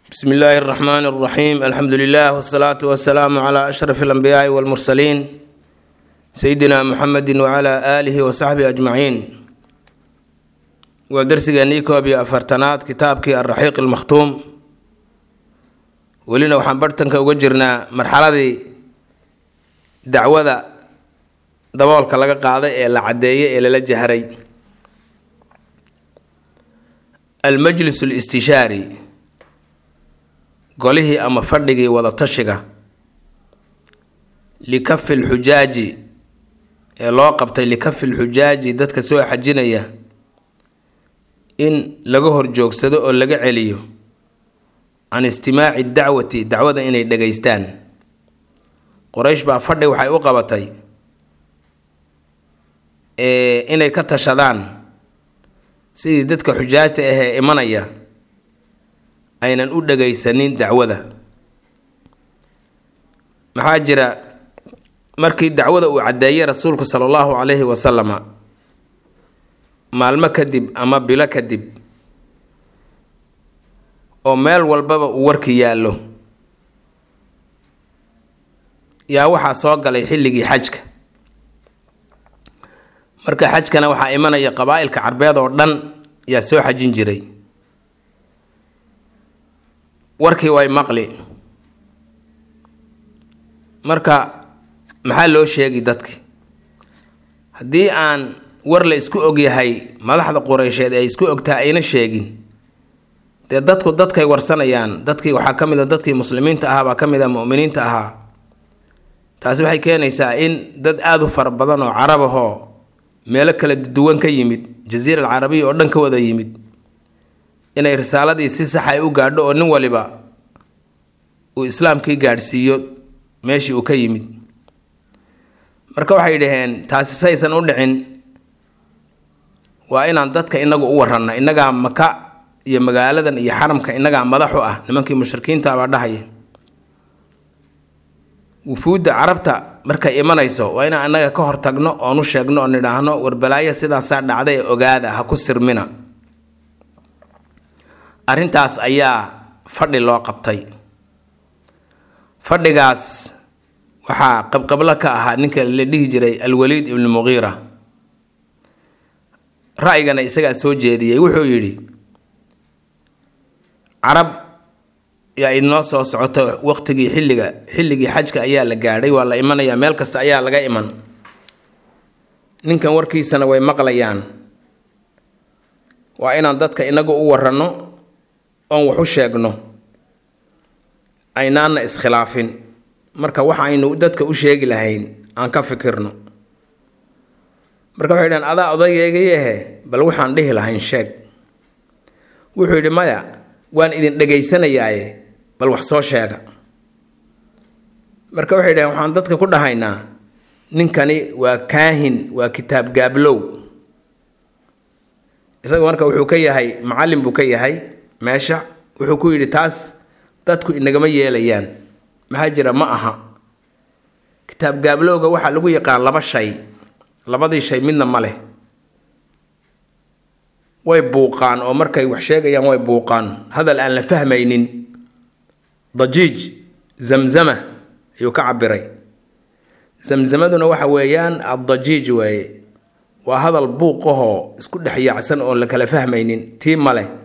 bsmi illaahi اraxmaan اraxiim alxamdu lilah wsalaatu wasalaamu cla ashraf اlanbiyaai wاlmursaliin sayidina muxamedi wcla aalihi wasaxbihi ajmaciin waa darsigeenii koob iyo afartanaad kitaabkii alraxiiq almakhtuum welina waxaan bartanka uga jirnaa marxaladii dacwada daboolka laga qaaday ee la caddeeyay ee lala jahray almajlis listishaari golihii ama fadhigii wadatashiga likafi lxujaaji ee loo qabtay likafi lxujaaji dadka soo xajinaya in laga horjoogsado oo laga celiyo can istimaaci dacwati dacwada inay dhegaystaan qoraysh baa fadhi waxay u qabatay inay ka tashadaan sidii dadka xujaajta ahee imanaya aynan u dhagaysanin dacwada maxaa jira markii dacwada uu caddeeyay rasuulku sala allahu calayhi wasalama maalmo kadib ama bilo kadib oo meel walbaba uu warki yaallo yaa waxaa soo galay xilligii xajka marka xajkana waxaa imanaya qabaa-ilka carbeed oo dhan yaa soo xajin jiray warkii way maqli marka maxaa loo sheegi dadki haddii aan war la isku ogyahay madaxda qureysheed ay isku ogtahay ayna sheegin dee dadku dadkay warsanayaan dadkii waxaa ka mid a dadkii muslimiinta ahaa baa ka mid a mu'miniinta ahaa taasi waxay keenaysaa in dad aada u fara badan oo carab ahoo meelo kala duwan ka yimid jasiira al carabiya oo dhan ka wada yimid inay risaaladii si sax ay u gaadho oo nin waliba uu islaamkii gaadhsiiyo meeshii uu ka yimid marka waxay dhaheen taasi saysan u dhicin waa inaan dadka inagu u waranna innagaa maka iyo magaaladan iyo xaramka innagaa madaxu ah nimankii mushrikiinta baa dhahaya wufuudda carabta markay imanayso waa inaan innaga ka hortagno oonu sheegno oo nidhaahno warbalaayo sidaasaa dhacday ee ogaada ha ku sirmina arrintaas ayaa fadhi loo qabtay fadhigaas waxaa qabqablo ka ahaa ninka la dhihi jiray alwaliid ibnu muqiira ra'yigana isagaa soo jeediyey wuxuu yidhi carab yaa idnoo soo socoto waqtigii xilliga xilligii xajka ayaa la gaadhay waa la imanayaa meel kasta ayaa laga iman ninkan warkiisana way maqlayaan waa inaan dadka inagu u waranno oon wax u sheegno aynaana iskhilaafin marka waxaynu dadka u sheegi lahayn aan ka fikirno marka waxay dhaheen adaa odaygeegayahe bal waxaan dhihi lahayn sheeg wuxuu yidhi maya waan idin dhegaysanayaaye bal wax soo sheega marka waxay dhaheen waxaan dadka ku dhahaynaa ninkani waa kaahin waa kitaab gaablow isaga marka wuxuu ka yahay macallin buu ka yahay meesha wuxuu ku yidhi taas dadku inagama yeelayaan maxaa jira ma aha kitaab gaablowga waxaa lagu yaqaan laba shay labadii shay midna ma leh way buuqaan oo markay wax sheegayaan way buuqaan hadal aan la fahmaynin dajiij zamzama ayuu ka cabiray zamzamaduna waxa weeyaan addajiij weeye waa hadal buuqahoo isku dhex yaacsan oon la kala fahmaynin tii ma leh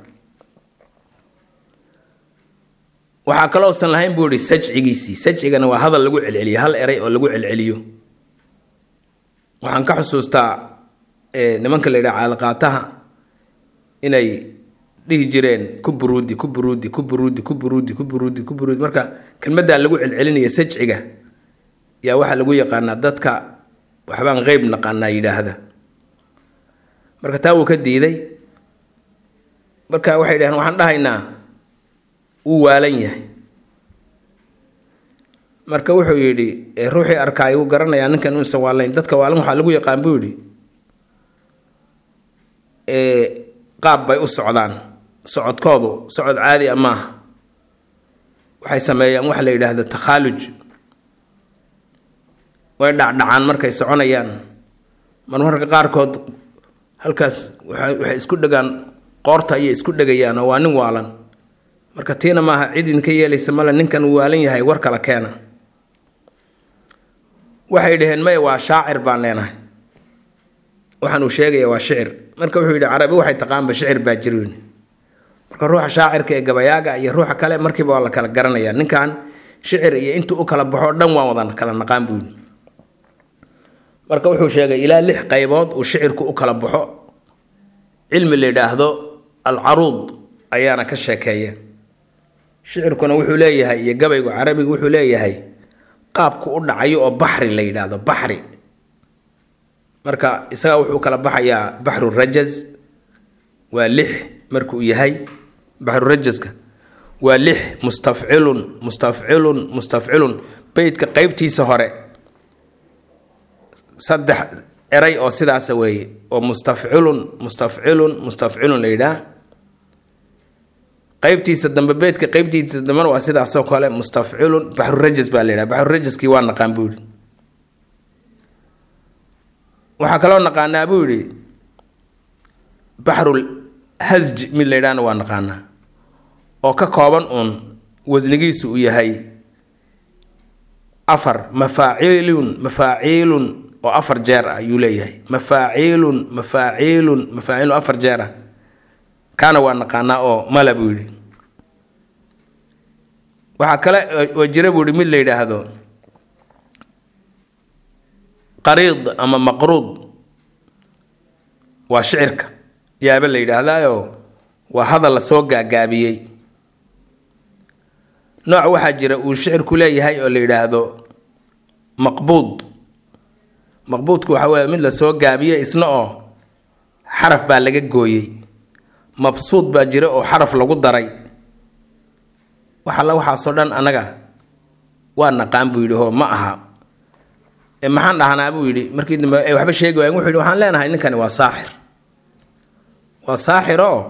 waxaa kaloosan lahayn buu yihi sajcigiisii sajcigana waa hadal lagu celceliyo hal eray oo lagu celceliyo waxaan ka xusuustaa nimanka la yidhaha caalaqaataha inay dhihi jireen ku buruudi ku buruudi ku buruudi ku buruudi ku buruudi ku buruudi marka kelmaddaa lagu celcelinaya sajciga yaa waxaa lagu yaqaanaa dadka waxbaan qeyb naqaanaa yidhaahda marka taa wuu ka diiday marka waxay dhaheen waxaan dhahaynaa wuu waalan yahay marka wuxuu yidhi ruuxii arkaay wuu garanayaa ninkan uusan waalayn dadka waalan waxaa lagu yaqaan buu yidhi qaab bay u socdaan socodkoodu socod caadi a maaha waxay sameeyaan waxa la yidhaahda takhaaluj way dhacdhacaan markay soconayaan marmarka qaarkood halkaas waxay isku dhegaan qoorta ayay isku dhegayaan oo waa nin waalan marka tiina maaha cid idinka yeelaysa male ninkan uu waalan yahay war kala keena waxay dhaheen maya waa shaacir baan leenahay waxaan uu sheegaya waa shicir marka wuxuu yidhi carabi waxay taqaanba shicir baa jirin marka ruuxa shaacirka ee gabayaaga iyo ruuxa kale markiiba waa la kala garanaya ninkan shicir iyo intuu u kala baxo dhan waan wada kala naqaan buu yidhi marka wuxuu sheegay ilaa lix qaybood uu shicirku u kala baxo cilmi la yidhaahdo alcaruud ayaana ka sheekeeya shicirkuna wuxuu leeyahay iyo gabaygu carabigu wuxuu leeyahay qaabku u dhacayo oo baxri la yidhaahdo baxri marka isaga wuxuu kala baxayaa baxru rajaz waa lix markuu yahay baxru rajaska waa lix mustafcilun mustafcilun mustafcilun beydka qeybtiisa hore saddex eray oo sidaasa weeye oo mustafcilun mustafcilun mustafcilun la yidhaah qeybtiisa dambe beedka qeybtiisa dambena waa sidaasoo kale mustafcilun baxrurajas baa la yidhaha baxrurajaskii waa naqaan buu yidhi waxaa kaloo naqaanaa buu yidhi baxrul hasj mid la yidhahna waa naqaanaa oo ka kooban uun wasnigiisu uu yahay afar mafaaciilun mafaaciilun oo afar jeer ah ayuu leeyahay mafaaciilun mafaaciilun mafaaciilun afar jeer ah kaana waa naqaanaa oo mala buu yidhi waxaa kale oo jira buu yidhi mid la yidhaahdo qariid ama maqruud waa shicirka yaaba la yidhaahdaayo waa hadal la soo gaagaabiyey nooc waxaa jira uu shicirku leeyahay oo la yidhaahdo maqbuud maqbuudku waxaa weeye mid la soo gaabiye isna oo xaraf baa laga gooyey mabsuud baa jira oo xaraf lagu daray waxalla waxaasoo dhan annaga waa naqaan buu yidhi oo ma aha maxaan dhahnaa buu yidhi markii dambe ay waxba sheegi waayen wuxuu yidhi waxaan leenahay ninkani waa saaxir waa saaxir oo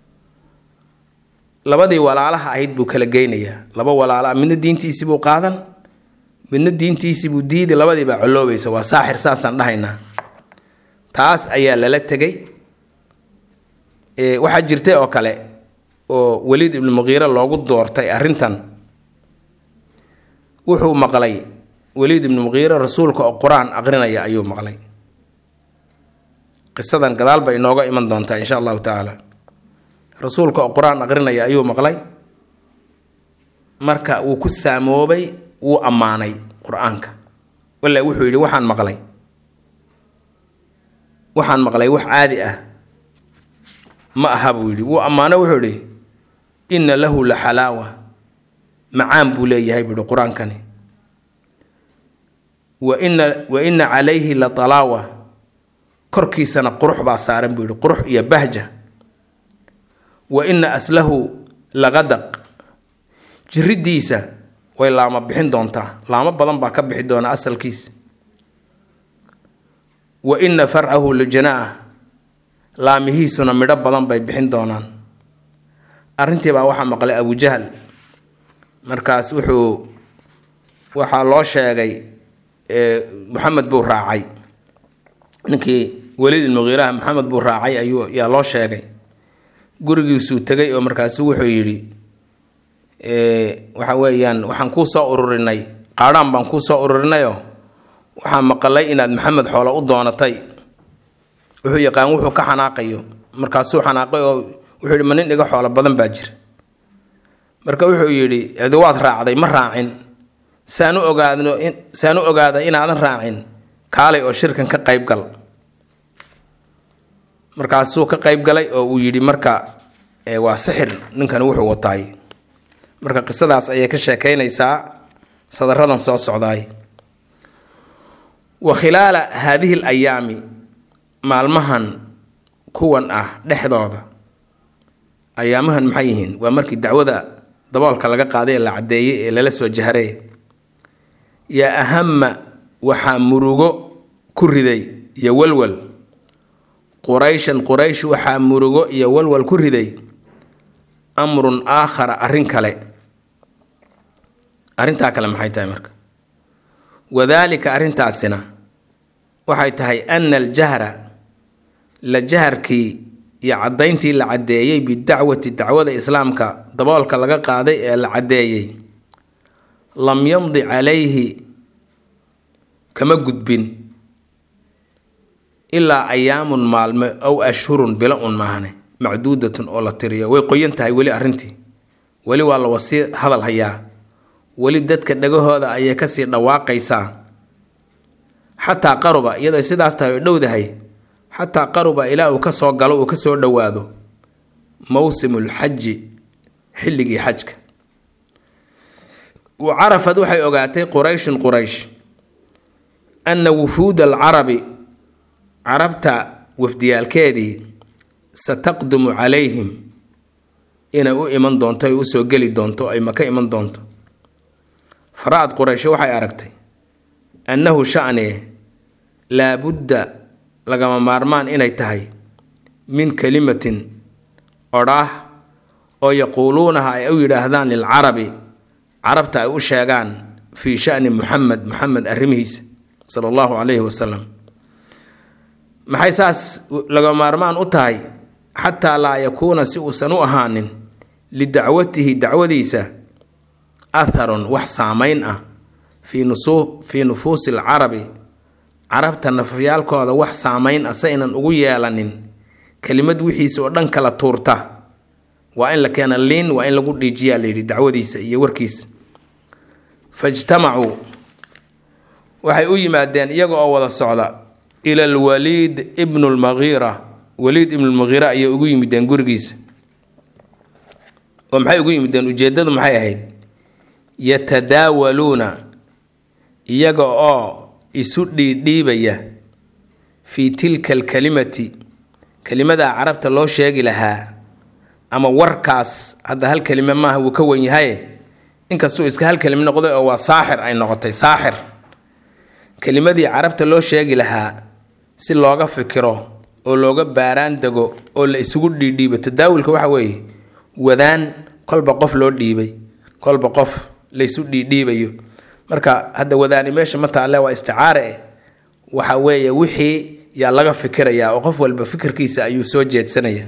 labadii walaalaha ahayd buu kala geynayaa laba walaala midna diintiisii buu qaadan midna diintiisii buu diidi labadii baa coloobaysa waa saaxir saasaan dhahaynaa taas ayaa lala tegay waxaa jirtay oo kale oo weliid ibnu muqiire loogu doortay arrintan wuxuu maqlay weliid ibnu muqiire rasuulka oo qur-aan aqrinaya ayuu maqlay qisadan gadaal bay inooga iman doontaa insha allahu tacaala rasuulka oo qur-aan aqrinaya ayuu maqlay marka wuu ku saamoobay wuu ammaanay qur-aanka walla wuxuu yidhi waxaan maqlay waxaan maqlay wax caadi ah ma aha buu yidhi wuu ammaano wuxuu yidhi inna lahu la xalaawa macaan buu leeyahay buu yihi qur-aankani wa ina wa ina calayhi la talaawa korkiisana qurux baa saaran buu yihi qurux iyo bahja wa ina aslahu laqadaq jiriddiisa way laama bixin doontaa laamo badan baa ka bixi doona asalkiisa wa ina farcahu lujanaa laamihiisuna midho badan bay bixin doonaan arrintii baa waxaa maqlay abujahal markaas wuxuu waxaa loo sheegay maxamed buu raacay ninkii weliid ilmuqiiraha maxamed buu raacay ayuu yaa loo sheegay gurigiisuu tegay oo markaasu wuxuu yidhi waxa weeyaan waxaan kuu soo ururinay qaadhaan baan kuu soo ururinayoo waxaa maqalay inaad maxamed xoolo u doonatay wuxuu yaqaan wuxuu ka xanaaqayo markaasuu xanaaqay oo wuxuu yidhi ma nin dhiga xoolo badan baa jira marka wuxuu yidhi adi waad raacday ma raacin saan u ogaadno saan u ogaada inaadan raacin kaalay oo shirkan ka qayb gal markaasuu ka qayb galay oo uu yidhi marka waa sixir ninkani wuxuu wataay marka qisadaas ayay ka sheekeynaysaa sadaradan soo socdaay wa khilaala haadihi l ayaami maalmahan kuwan ah dhexdooda ayaamahan maxay yihiin waa markii dacwada daboolka laga qaaday ee la caddeeyey ee lala soo jaharay yaa ahama waxaa murugo ku riday iyo walwal qurayshan quraysh waxaa murugo iyo walwal ku riday amrun aakhara arrin kale arrintaa kale maxay tahay marka wadaalika arrintaasina waxay tahay ana aljahra la jaharkii iyo caddayntii la caddeeyey bidacwati dacwada islaamka daboolka laga qaaday ee la caddeeyey lam yamdi calayhi kama gudbin ilaa ayaamun maalme ow ashhurun bilo un maahne macduudatun oo la tiriyo way qoyan tahay weli arrintii weli waa la wasii hadal hayaa weli dadka dhagahooda ayay kasii dhawaaqaysaa xataa qaruba iyadoo sidaas tahay oo dhowdahay xataa qaruba ilaa uu ka soo galo uu ka soo dhowaado mowsimul xaji xilligii xajka wa carafad waxay ogaatay qurayshun quraysh anna wufuuda alcarabi carabta wafdiyaalkeedii sataqdumu calayhim inay u iman doonto ay usoo geli doonto ay maka iman doonto fara-ad quraysho waxay aragtay annahu sha'nee laabudda lagama maarmaan inay tahay min kalimatin odhaah oo yaquuluunaha ay u yidhaahdaan lilcarabi carabta ay u sheegaan fii sha'ni muxamed muxamed arrimihiisa sala allahu calayhi wasalam maxay saas laga maarmaan u tahay xataa laa yakuuna si uusan u ahaanin lidacwatihi dacwadiisa atharun wax saamayn ah fii nusu fii nufuusi alcarabi carabta nafyaalkooda wax saamayn ah saynan ugu yeelanin kelimad wixiisa oo dhan kala tuurta waa in la keena liin waa in lagu dhiijiyaa layidhi dacwadiisa iyo warkiisa fajtamacuu waxay u yimaadeen iyaga oo wada socda ila alwaliid ibnu lmagiira waliid ibnu lmagiira ayay ugu yimideen gurigiisa oo maxay ugu yimideen ujeeddadu maxay ahayd yatadaawaluuna iyaga oo isu dhiidhiibaya fii tilka alkalimati kelimadaa carabta loo sheegi lahaa ama warkaas hadda hal kelime maaha wuu ka wen yahaye inkastuu iska hal kelime noqday oo waa saaxir ay noqotay saaxir kelimadii carabta loo sheegi lahaa si looga fikiro oo looga baaraan dego oo la isugu dhiidhiibo tadaawulka waxa weeye wadaan kolba qof loo dhiibay kolba qof laysu dhiidhiibayo marka hadda wadaani meesha ma taalle waa isticaare eh waxa weeye wixii yaa laga fikirayaa oo qof walba fikirkiisa ayuu soo jeedsanaya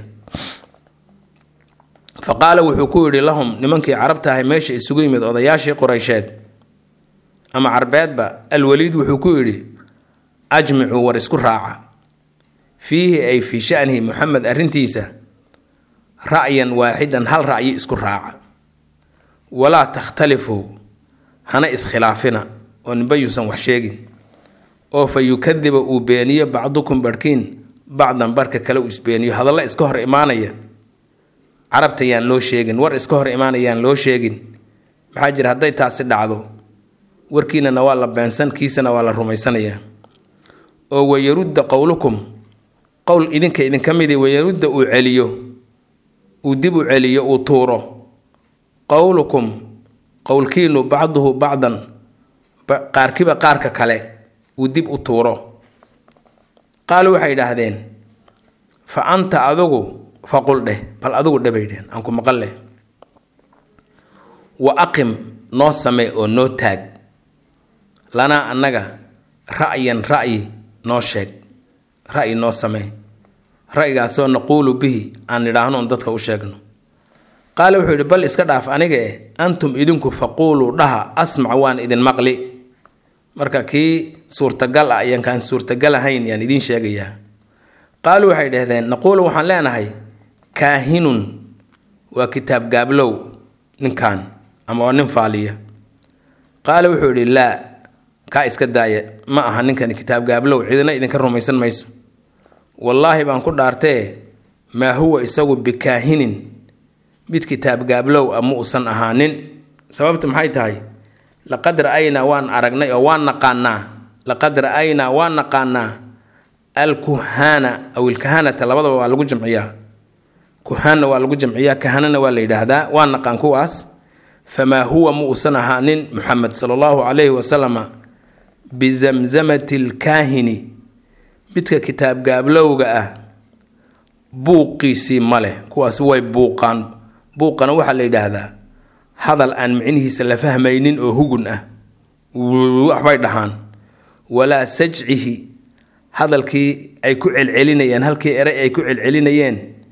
fa qaala wuxuu ku yidhi lahum nimankii carabta ahay meesha isugu yimid odayaashii qureysheed ama carbeedba alwaliid wuxuu ku yidhi ajmicuu war isku raaca fiihi ay fii shanihi muxamed arrintiisa ra'yan waaxidan hal ra'yi isku raaca walaa takhtalifuu hana iskhilaafina oo ninba yuusan wax sheegin oo fa yukadiba uu beeniyo bacdukum barhkiin bacdan barhka kale uu isbeeniyo hadalla iska hor imaanaya carabta yaan loo sheegin war iska hor imaanayaan loo sheegin maxaa jira hadday taasi dhacdo warkiinana waa la beensan kiisana waa la rumaysanayaa oo wayarudda qowlukum qowl idinka idinka midi wayarudda uu celiyo uu dib u celiyo uu tuuro qowlukum qowlkiinu bacduhu bacdan qaarkiba qaarka kale uu dib u tuuro qaalu waxay idhaahdeen fa anta adigu faqul dheh bal adigu dhebay dhehen aan ku maqal leh wa aqim noo samee oo noo taag lanaa annaga ra'yan ra'yi noo sheeg ra'yi noo samee ra'yigaasoo naquulu bihi aan nidhaahno on dadka u sheegno qaale wuxuu yidhi bal iska dhaaf aniga eh antum idinku faquuluu dhaha asmac waan idin maqli marka kii suurtagal ah ayaan kaan suurtagal ahayn yaan idiin sheegayaa qaaluu waxay dhahdeen naquulu waxaan leenahay kaahinun waa kitaab gaablow ninkan ama waa nin faaliya qaale wuxuu yidhi laa kaa iska daaya ma aha ninkani kitaab gaablow cidina idinka rumaysan mayso wallaahi baan ku dhaartee maa huwa isagu bikaahinin mid kitaab gaablow ah ma usan ahaanin sababtu maxay tahay laqad ra'aynaa waan aragnay oo waan naqaanaa laqad ra'aynaa waan naqaanaa alkuhaana aw ilkahanata labadaba waa lagu jamciyaa kuhaanna waa lagu jamciyaa kahanana waa la yidhaahdaa waan naqaan kuwaas famaa huwa ma uusan ahaanin muxamed sala allahu calayhi wasalama bizamzamati lkaahini midka kitaab gaablowga ah buuqiisii ma leh kuwaasi way buuqaan buuqana waxaa la yidhaahdaa hadal aan micnihiisa la fahmaynin oo hugun ah waxbay dhahaan walaa sajcihi hadalkii ay ku celcelinayeen halkii eray ay ku celcelinayeen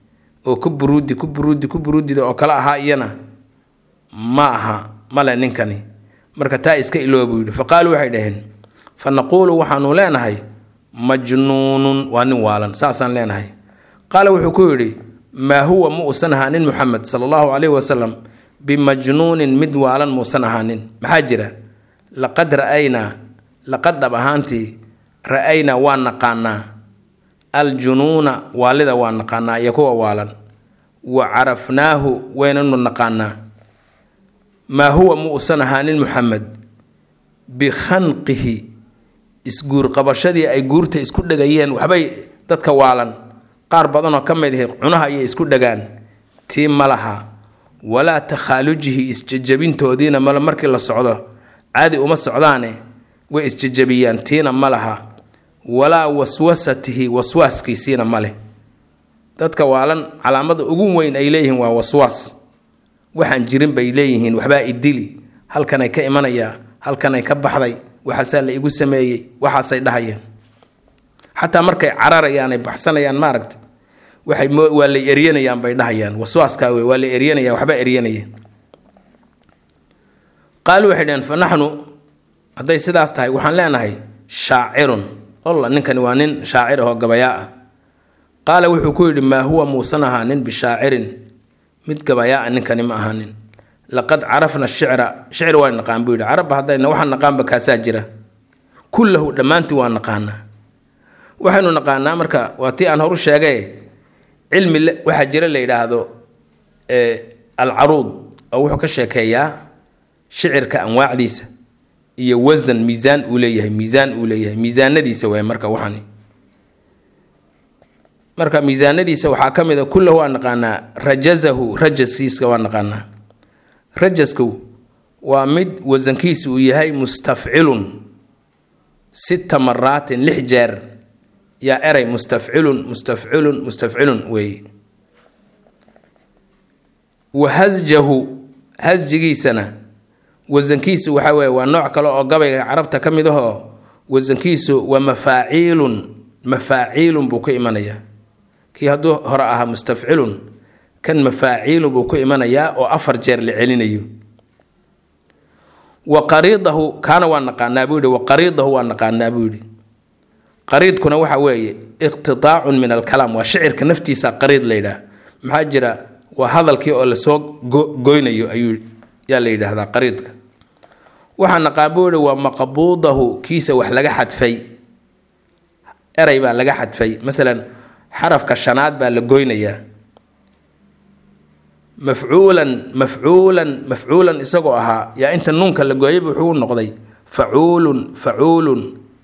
oo ku buruudi ku buruudi ku buruudida oo kale ahaa iyana ma aha male ninkani marka taa iska ilooba buu yidhi fa qaaluu waxay dhaheen fa naquulu waxaanu leenahay majnuunun waa nin waalan saasaan leenahay qaala wuxuu ku yidhi maa huwa ma uusan ahaanin muxamed sala allahu calayhi wasalam bimajnuunin mid waalan muusan ahaanin maxaa jira laqad ra'aynaa laqad dhab ahaantii ra'aynaa waa naqaanaa aljunuuna waalida waa naqaanaa iyo kuwa waalan wa carafnaahu waynanu naqaanaa maa huwa ma uusan ahaanin muxamed bikhanqihi isguurqabashadii ay guurta isku dhegayeen waxbay dadka waalan qaar badanoo ka mid ahi cunaha ayay isku dhagaan tii ma laha walaa takhaalujihi isjajabintoodiina male markii la socdo caadi uma socdaane way isjajabiyaan tiina ma laha walaa waswasatihi waswaaskiisiina ma leh dadka waalan calaamada ugu weyn ay leeyihiin waa waswaas waxaan jirin bay leeyihiin waxbaa idili halkanay ka imanayaa halkanay ka baxday waxaasaa la igu sameeyey waxaasay dhahayeen xataa markay cararayaan ay baxsanayaan maaragta waxay waa la eryanayaan bay dhahayaan waswaaskaa wey waa la eryanaya waxba eryanaya qaalu waxay dhaheen fa naxnu hadday sidaas tahay waxaan leenahay shaacirun olla ninkani waa nin shaacir ahoo gabayaa ah qaala wuxuu ku yidhi maa huwa muusan ahaanin bishaacirin mid gabayaa-a ninkani ma ahaanin laqad carafna shicra shicri waa naqaan buu yidhi carabba haddayna waxaan naqaanba kaasaa jira kullahu dhammaantii waa naqaanaa waxaynu naqaanaa marka waa tii aan horu sheegay cilmi waxaa jira la yidhaahdo alcaruud oo wuxuu ka sheekeeyaa shicirka anwaacdiisa iyo wasan miisaan uu leeyahay miisaan uu leeyahay miisaanadiisa waay marka waxani marka miisaanadiisa waxaa ka mid a kullahu waa naqaanaa rajazahu rajaskiisa waa naqaanaa rajasku waa mid wasankiisa uu yahay mustafcilun sita maraatin lix jeer yaa eray mustafcilun mustafcilun mustafcilun weeye wa hasjahu hasjigiisana wasankiisu waxaa weeye waa nooc kale oo gabayga carabta ka mid ahoo wasankiisu waa mafaaciilun mafaaciilun buu ka imanayaa kii hadduu hore ahaa mustafcilun kan mafaaciilun buu ku imanayaa oo afar jeer la celinayo wa qariidahu kaana waa naqaanaa buu yihi wa qariidahu waa naqaanaa buu yidhi qariidkuna waxa weeye iqtidaacun min alkalaam waa shicirka naftiisa qariid la yidhaah maxaa jira waa hadalkii oo lasoo goynayo ayuu yaa la yidhaahdaa qariidka waxaa naqaan buu yihi waa maqbuudahu kiisa wax laga xadfay eray baa laga xadfay masalan xarafka shanaad baa la goynayaa mafcuulan mafcuulan mafcuulan isagoo ahaa yaa inta nuunka la gooyayba wuxuu noqday facuulun facuulun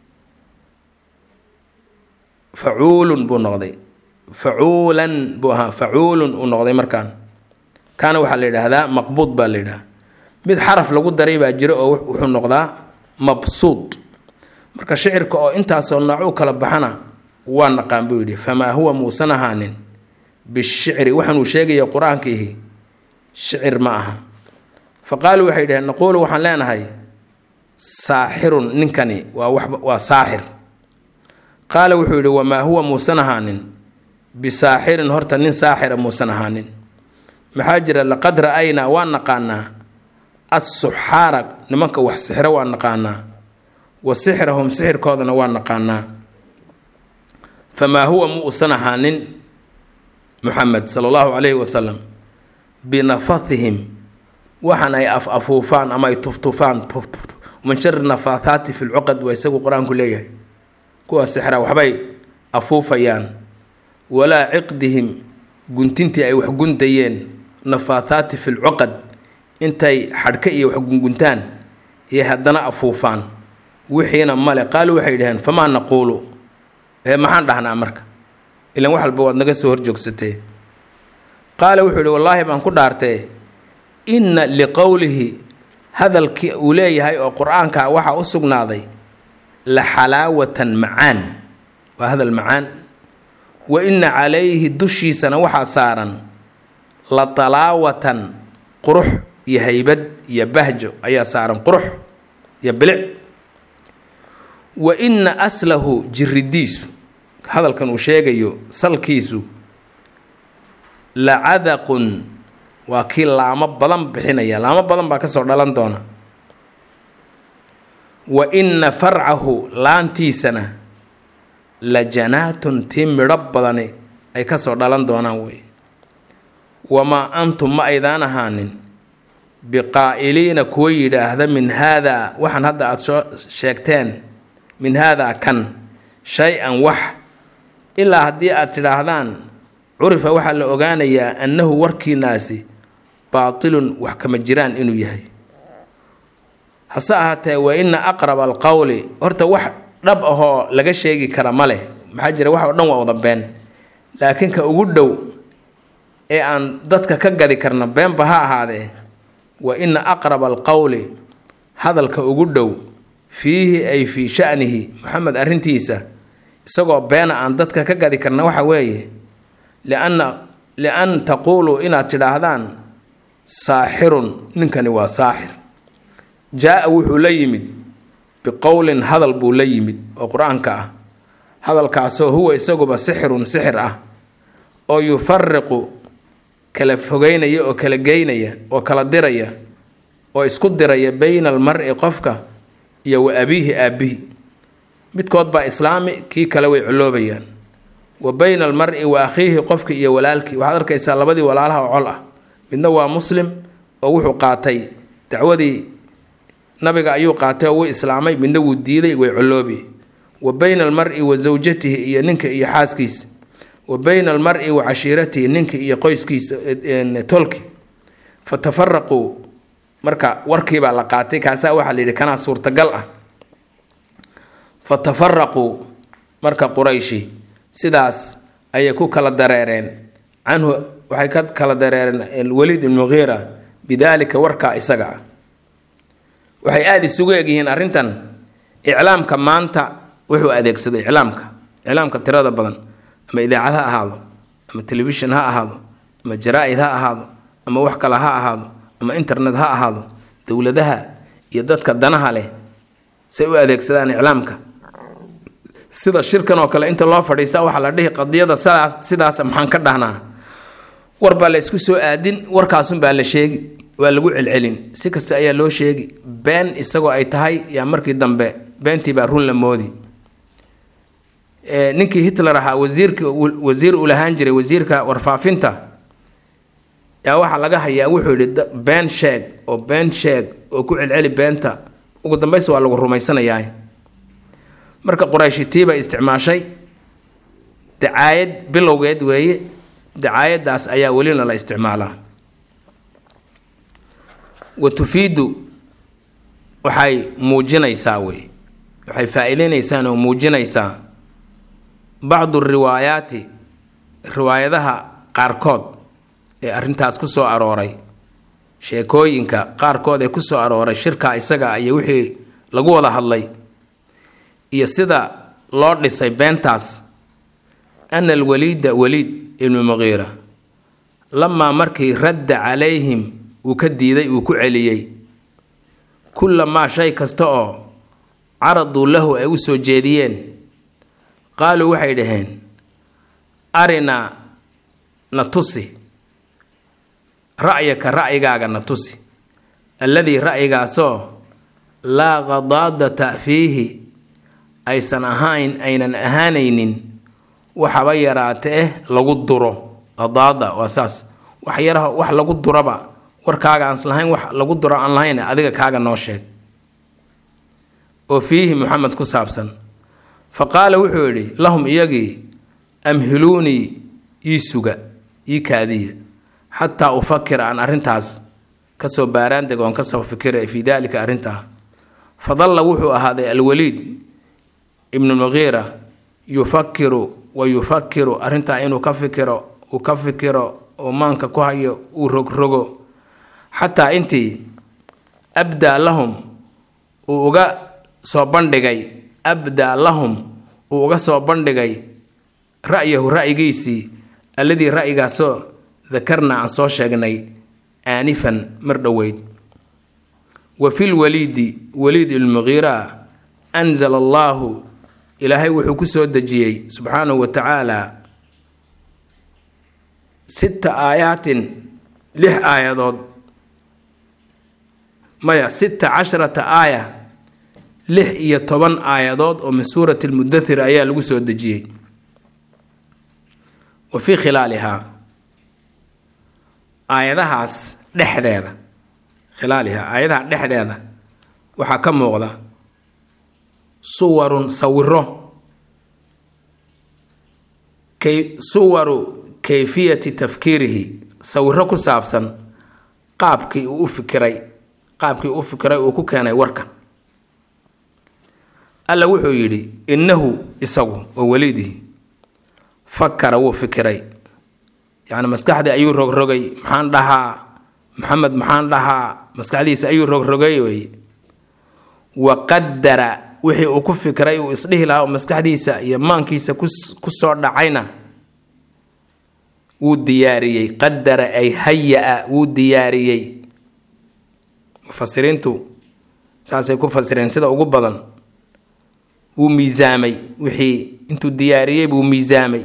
facuulun buu noqday facuulan buu ahaa facuulun uu noqday markaan kaana waxaa la yidhaahdaa maqbuud baa la yidhaha mid xaraf lagu daray baa jiro oo wuxuu noqdaa mabsuud marka shicirka oo intaasoo nooc u kala baxana waa naqaan buu yidhi famaa huwa muusan ahaanin bishicri waxaanuu sheegaya qur-aankiihi shicir ma aha fa qaaluu waxay dhaheen naquulu waxaan leenahay saaxirun ninkani waa wax waa saaxir qaala wuxuu yidhi wamaa huwa muusan ahaanin bisaaxirin horta nin saaxira muusan ahaanin maxaa jira laqad ra'aynaa waa naqaanaa assuxaara nimanka wax sixiro waa naqaanaa wa sixrahum sixirkoodana waa naqaanaa famaa huwa mu usan ahaanin muxamed sala allahu calayhi wasalam binafathihim waxaan ay af afuufaan ama ay tuftufaan min shari nafaathaati fi lcuqad waa isagu qur-aanku leeyahay kuwa sixra waxbay afuufayaan walaa ciqdihim guntintii ay wax guntayeen nafaathaati fi lcuqad intay xadhka iyo wax gunguntaan iyo haddana afuufaan wixiina male qaalu waxay dhaheen famaa naquulu ee maxaan dhahnaa marka ilan wax walba waad naga soo horjoogsatee qaala wuxuu yihi wallaahi baan ku dhaartee inna liqowlihi hadalkii uu leeyahay oo qur-aanka waxaa u sugnaaday la xalaawatan macaan waa hadal macaan wa inna calayhi dushiisana waxaa saaran la talaawatan qurux iyo haybad iyo bahjo ayaa saaran qurux iyo bilic wa inna aslahu jiridiisu hadalkan uu sheegayo salkiisu lacadaqun waa kii laamo badan bixinaya laamo badan baa kasoo dhalan doona wa inna farcahu laantiisana la janaatun tii midho badani ay kasoo dhalan doonaan wey wamaa antum ma aydaan ahaanin biqaa'iliina kuwa yidhaahda min haadaa waxaan hadda aada soo sheegteen min haadaa kan shay-an wax ilaa haddii aad tidhaahdaan curifa waxaa la ogaanayaa annahu warkiinaasi baatilun wax kama jiraan inuu yahay hase ahaatee wa ina aqraba alqowli horta wax dhab ahoo laga sheegi kara ma leh maxaa jira wax oo dhan waa wada been laakiin ka ugu dhow ee aan dadka ka gadi karna beenba ha ahaadee wa ina aqraba alqowli hadalka ugu dhow fiihi ay fii shanihi maxamed arrintiisa isagoo beena aan dadka ka gadi karna waxa weeye lianna lian taquuluu inaad tidhaahdaan saaxirun ninkani waa saaxir jaa-a wuxuu la yimid biqowlin hadal buu la yimid oo qur-aanka ah hadalkaasoo huwa isaguba sixirun sixir ah oo yufariqu kala fogeynaya oo kala geynaya oo kala diraya oo isku diraya bayna almari qofka iyo wa abiihi aabbihi midkood baa islaami kii kale way coloobayaan wa bayna almari wa akhiihi qofki iyo walaalkii waxaad arkaysaa labadii walaalaha oo col ah midna waa muslim oo wuxuu qaatay dacwadii nabiga ayuu qaatay oo wuu islaamay midna wuu diiday way coloobi wa bayna almari wa zawjatihi iyo ninka iyo xaaskiisa wa bayna almari wa cashiiratihi ninka iyo qoyskiisa tolki fa tafaraquu marka warkiibaa la qaatay kaasaa waxaa la yidhi kanaa suurtagal ah fa tafaraquu marka qurayshi sidaas ayay ku kala dareereen canhu waxay ka kala dareereen waliid ibn muqiira bidaalika warkaa isaga ah waxay aada isugu egyihiin arrintan iclaamka maanta wuxuu adeegsaday iclaamka iclaamka tirada badan ama idaacad ha ahaado ama telefishin ha ahaado ama jaraa-id ha ahaado ama wax kale ha ahaado ama internet ha ahaado dowladaha iyo dadka danaha leh say u adeegsadaan iclaamka sida shirkan oo kale inta loo fadhiista waxaa la dhihi qadiyada sidaas sidaas maxaan ka dhahnaa war baa la isku soo aadin warkaasun baa la sheegi waa lagu celcelin si kasta ayaa loo sheegi been isagoo ay tahay yaa markii dambe beentii baa run la moodi ninkii hitler ahaa wasiirka wasiir uu lahaan jiray wasiirka warfaafinta yaa waxaa laga hayaa wuxuu yidhi been sheeg oo been sheeg oo ku celceli beenta ugu dambaysi waa lagu rumaysanayaa marka qurayshi tii bay isticmaashay dacaayad bilowgeed weeye dacaayadaas ayaa welina la isticmaalaa wa tufiidu waxay muujinaysaa wey waxay faa-iideynaysaa oo muujinaysaa bacdu riwaayaati riwaayadaha qaarkood ee arrintaas ku soo arooray sheekooyinka qaarkood ee ku soo arooray shirkaa isaga iyo wixii lagu wada hadlay iyo sida loo dhisay beentaas ana alwaliida waliid ibnu muqiira lamaa markii radda calayhim uu ka diiday uu ku celiyey kullamaa shay kasta oo caraduu lahu ay u soo jeediyeen qaaluu waxay dhaheen arinaa na tusi ra'yaka ra'yigaaga na tusi alladii ra'yigaasoo laa qadaadata fiihi aysan ahayn aynan ahaanaynin waxaba yaraate eh lagu duro qadaada waa saas wax yaraha wax lagu duraba warkaaga aan lahayn wax lagu duro aan lahayn adiga kaaga noo sheeg oo fiihi muxamed ku saabsan fa qaala wuxuu yidhi lahum iyagii amhiluunii ii suga ii kaadiya xataa ufakira aan arrintaas kasoo baaraandeg oon kasoo fikira fii daalika arrintaa fadalla wuxuu ahaaday alwaliid ibnu muqiira yufakiru wa yufakiru arrintaa inuu ka fikiro uu ka fikiro oo maanka ku hayo uu rogrogo xataa intii abdaa lahum uu uga soo bandhigay abdaa lahum uu uga soo bandhigay ra'yahu ra'yigiisii alladii ra'yigaasoo dakarna aan soo sheegnay aanifan mar dhoweyd wa fi lwaliidi waliid ilmuqiira anzala allaahu ilaahay wuxuu ku soo dejiyey subxaanahu wa tacaala sita aayaatin lix aayadood maya sita casharata aaya lix iyo toban aayadood oo min suurati lmudathir ayaa lagu soo dejiyey wa fii khilaalihaa aayadahaas dhexdeeda khilaalihaa aayadaha dhexdeeda waxaa ka muuqda suwarun sawiro kay suwaru kayfiyati tafkiirihi sawiro ku saabsan qaabkii uu u fikiray qaabkii uu u fikiray uu ku keenay warkan alla wuxuu yidhi innahu isagu oo welidihi fakara wuu fikiray yacni maskaxdii ayuu rogrogay maxaan dhahaa maxamed maxaan dhahaa maskaxdiisa ayuu rogrogay wey wa qadara wixii uu ku fikiray uu isdhihi lahaa oo maskaxdiisa iyo maankiisa ku soo dhacayna wuu diyaariyey qadara ay haya-a wuu diyaariyey mufasiriintu saasay ku fasireen sida ugu badan wuu miisaamay wixii intuu diyaariyey buu miisaamay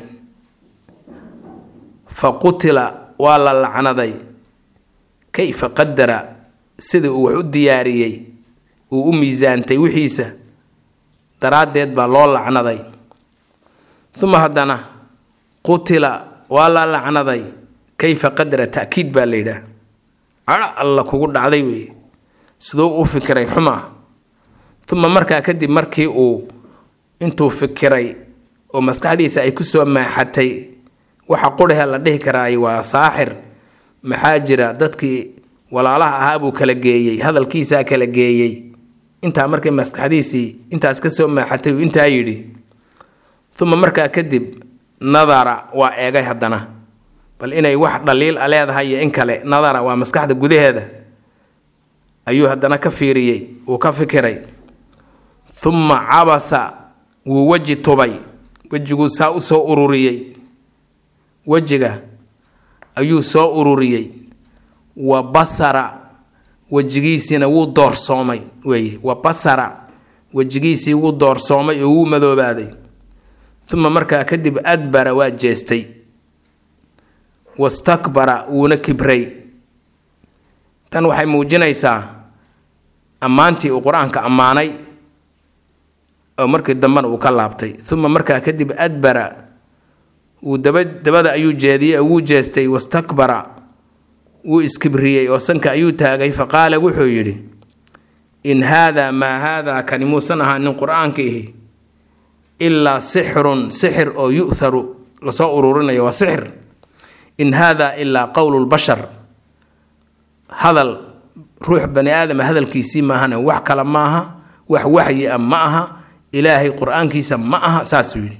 fa qutila waa la lacnaday kayfa qadara sidii uu wax u diyaariyey uu u miisaantay wixiisa daraaddeed baa loo lacnaday uma haddana qutila waa la lacnaday kayfa qadara ta'kiid baa la yidhaah cadho alla kugu dhacday wey siduu u fikiray xumaa uma markaa kadib markii uu intuu fikiray oo maskaxdiisa ay ku soo maaxatay waxa qurhee la dhihi karaay waa saaxir maxaa jira dadkii walaalaha ahaa buu kala geeyey hadalkiisaa kala geeyey intaa markay maskaxdiisii intaas ka soo maaxatay uu intaa yidhi uma markaa kadib nadara waa eegay haddana bal inay wax dhaliil a leedahay iyo in kale nadara waa maskaxda gudaheeda ayuu haddana ka fiiriyey uu ka fikiray uma cabasa wuu weji tubay wejiguu saa u soo ururiyey wejiga ayuu soo ururiyey wa basara wejigiisiina wuu doorsoomay weeye wa basara wejigiisii wuu doorsoomay oo wuu madoobaaday uma markaa kadib adbara waa jeestay wastakbara wuuna kibray tan waxay muujinaysaa ammaantii uu qur-aanka ammaanay oo markii dambena uu ka laabtay uma markaa kadib adbara wuu daba dabada ayuu jeediyey oo wuu jeestay wastakbara wuu iskibriyey oo sanka ayuu taagay fa qaala wuxuu yidhi in haadaa maa haadaa kani muusan ahaanin qur-aanka ihi ilaa sixrun sixir oo yu'tharu lasoo ururinayo waa sixir in haadaa ilaa qowlulbashar hadal ruux bani aadama hadalkiisii maahane wax kale maaha wax waxyi a ma aha ilaahay qur-aankiisa ma aha saasuu yidhi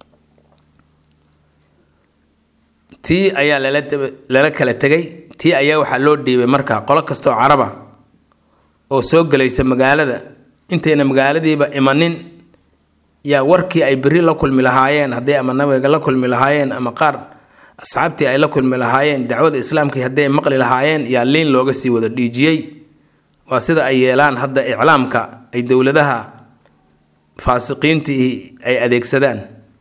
tii ayaa lala kala tegay tii ayaa waxaa loo dhiibay markaa qolo kastoo caraba oo soo gelaysa magaalada intayna magaaladiiba imanin yaa warkii ay beri la kulmi lahaayeen hadday ama nabiga la kulmi lahaayeen ama qaar asxaabtii ay la kulmi lahaayeen dacwada islaamkii hadday maqli lahaayeen yaa liin looga sii wada dhiijiyey waa sida ay yeelaan hadda iclaamka ay dowladaha faasiqiintii ay adeegsadaan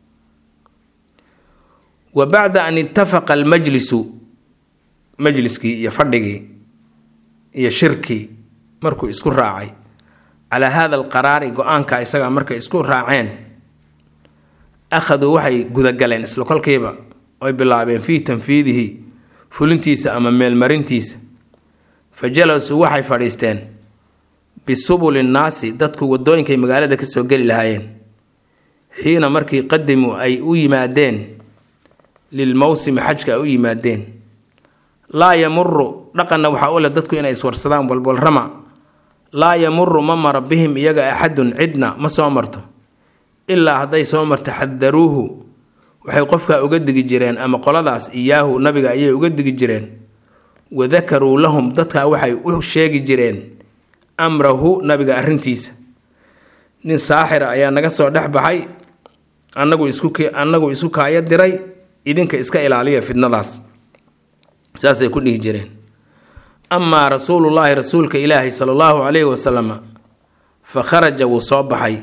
wa bacda an ittafaqa almajlisu majliskii iyo fadhigii iyo shirkii markuu isku raacay calaa hada alqaraari go-aanka isagaa markay isku raaceen akhaduu waxay gudagaleen isla kolkiiba oy bilaabeen fii tanfiidihi fulintiisa ama meelmarintiisa fa jalasuu waxay fadhiisteen bisubuli nnaasi dadku wadooyinkay magaalada kasoo geli lahaayeen xiina markii qadimuu ay u yimaadeen lilmowsimi xajka ay u yimaadeen laa yamuru dhaqanna waxaa u leh dadku inay iswarsadaan walwalrama laa yamuru ma mara bihim iyaga axadun cidna ma soo marto ilaa hadday soo marto xadaruuhu waxay qofkaa uga digi jireen ama qoladaas iyaahu nabiga ayay uga digi jireen wadakaruu lahum dadkaa waxay u sheegi jireen amrahu nabiga arrintiisa nin saaxira ayaa naga soo dhex baxay anagu isku annagu isku kaaya diray idinka iska ilaaliya fidnadaas saasay ku dhihi jireen amaa rasuulullaahi rasuulka ilaahi sala allahu calayhi wasalam fa kharaja wuu soo baxay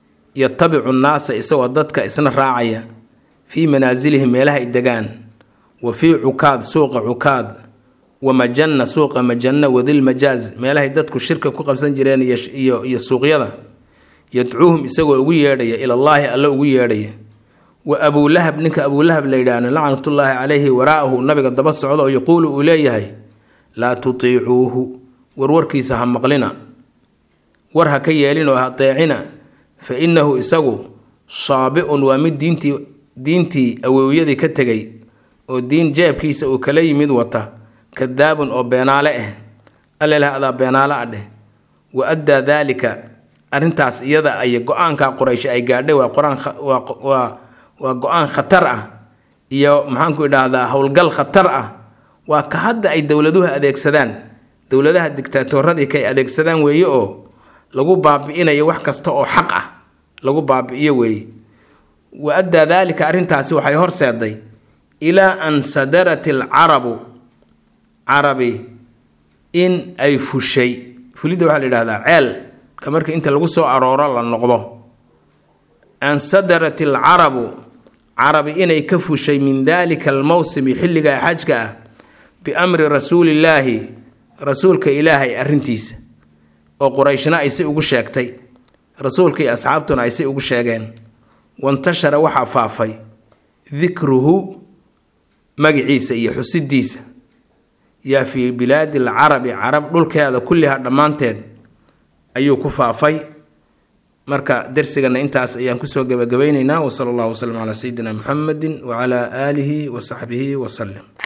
yatabicu nnaasa isagoo dadka isna raacaya fii manaasilihim meelaha ay degaan wa fii cukaad suuqa cukaad wa majanna suuqa majanna wadilmajaaz meelahay dadku shirka ku qabsan jireen iyo iyo suuqyada yadcuuhum isagoo ugu yeedhaya ilallaahi alle ugu yeedhaya wa abuulahab ninka abuulahab la yidhaahno lacnatullaahi calayhi waraa'ahu nabiga daba socda oo yaquulu uu leeyahay laa tutiicuuhu warwarkiisa ha maqlina war ha ka yeelinoo ha deecina fa innahu isagu saabi-un waa mid diintii diintii awowyadii ka tegay oo diin jeebkiisa uu kala yimid wata kadaabun oo beenaale ah alleleh adaa beenaale ah dheh wa addaa daalika arrintaas iyada ay go-aanka quraysh ay gaadhay waa qur-aan waa waa go-aan khatar ah iyo maxaanku idhaahdaa howlgal khatar ah waa ka hadda ay dowladuhu adeegsadaan dowladaha digtaatooradii kay adeegsadaan weeye oo lagu baabi-inayo wax kasta oo xaq ah lagu baabi-iyo weeye wa addaa daalika arrintaasi waxay horseeday ilaa an sadarat alcarabu carabi in ay fushay fulidda waxaa la yidhahdaa ceel ka marka inta lagu soo arooro la noqdo an sadarat alcarabu carabi inay ka fushay min daalika almowsimi xilliga xajka ah biamri rasuulillaahi rasuulka ilaahay arrintiisa oo qurayshna ay si ugu sheegtay rasuulka iyo asxaabtuna ay si ugu sheegeen wantashara waxaa faafay dikruhu magiciisa iyo xusidiisa yaa fii bilaadi alcarabi carab dhulkeeda kulliha dhammaanteed ayuu ku faafay marka darsigana intaas ayaan kusoo gebagabaynaynaa wasala allahu wasalam calaa sayidina muxamedi wacalaa aalihi wa saxbihi wasalim